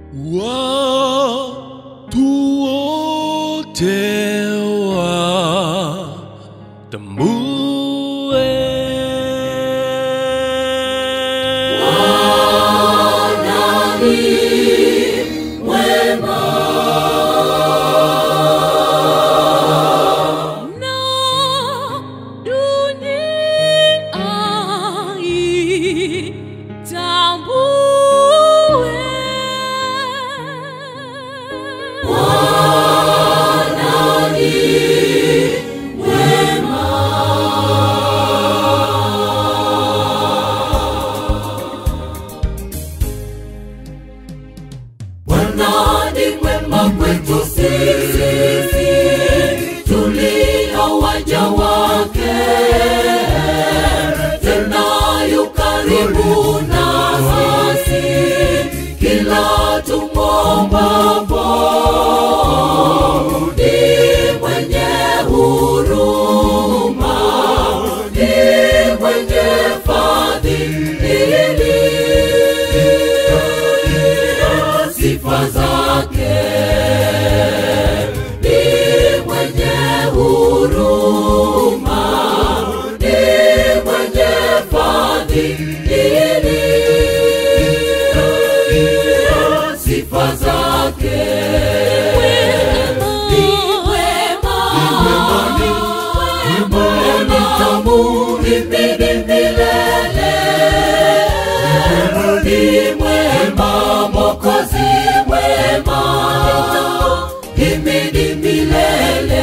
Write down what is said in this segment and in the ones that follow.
Watu wote watambue na dunia itambue Bwana ni mwema kwetu sisi tulio waja wake, tena yu karibu nasi kila tumwombapo. Ni mwenye huruma, ni mwenye fadhili sifa zake ni mwenye huruma ni mwenye fadhili sifa zake ni wema ni tamu himidi milele ni mwema mokozi mwema himidi milele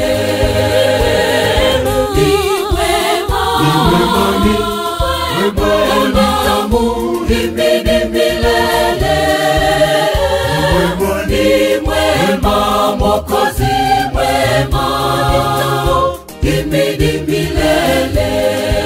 ni mwema ni tamu himidi milele ni mwema mokozi mwema himidi milele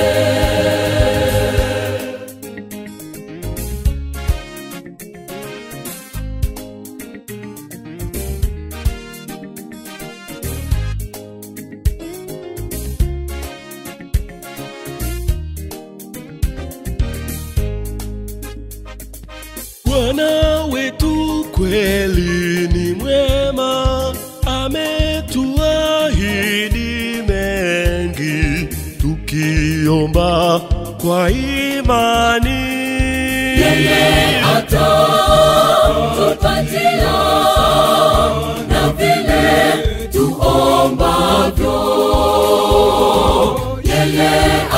Bwana wetu kweli ni mwema, ametuahidi mengi, tukiomba kwa imani. yeye atatupatia na vile tuombavyo. Yeye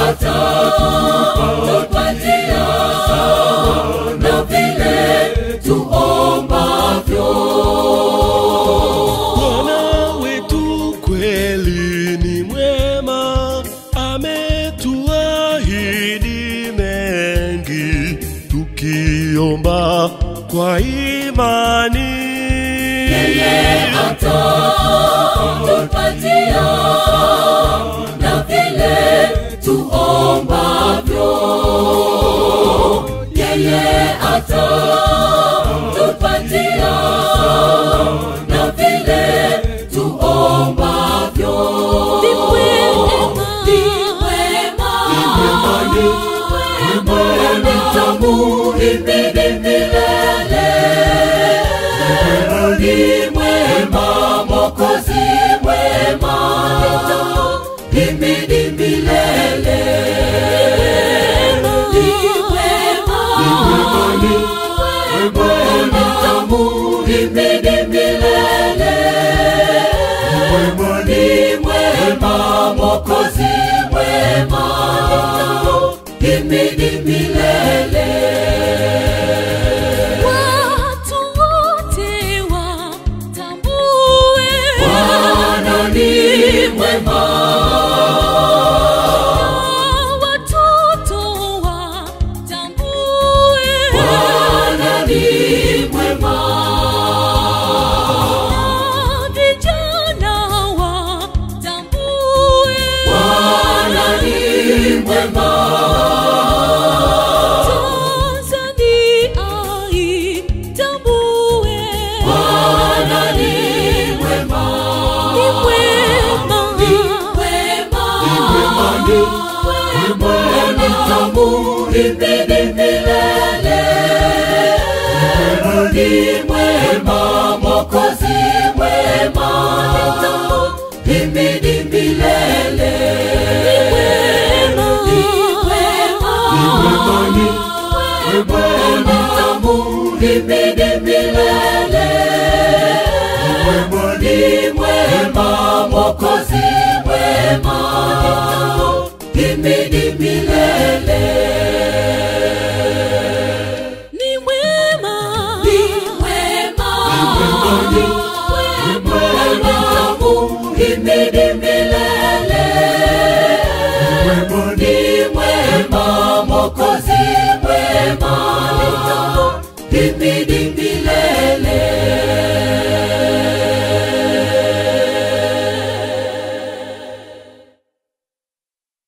atatupatia na vile tuombavyo. Bwana wetu kweli ni mwema, ametuahidi mengi, tukiomba kwa imani. Yeye atatupatia na vile tuombavyo. Yeye atatupatia na vile tuombavyo. Ni mwema. Ni mwema. Ni tamu himidi milele ni mwema mokozi mwema himidi milele ni mwema ni tamu himidi milele ni mwema mokozi mwema himidi milele watu wote watambue Bwana ni mwema watoto watambue Bwana ni mwema vijana watambue Bwana ni mwema Tanzania itambue Bwana ni mwema ni mwema ni mwema ni mwema tamu himidi milele ni mwema mwema ni tamu himidi milele mwema ni mwema mokozi mwema himidi milele ni mwema ni mwema ni mwema ni tamu himidi milele mwema ni mwema mokozi mwema ni tamu himidi milele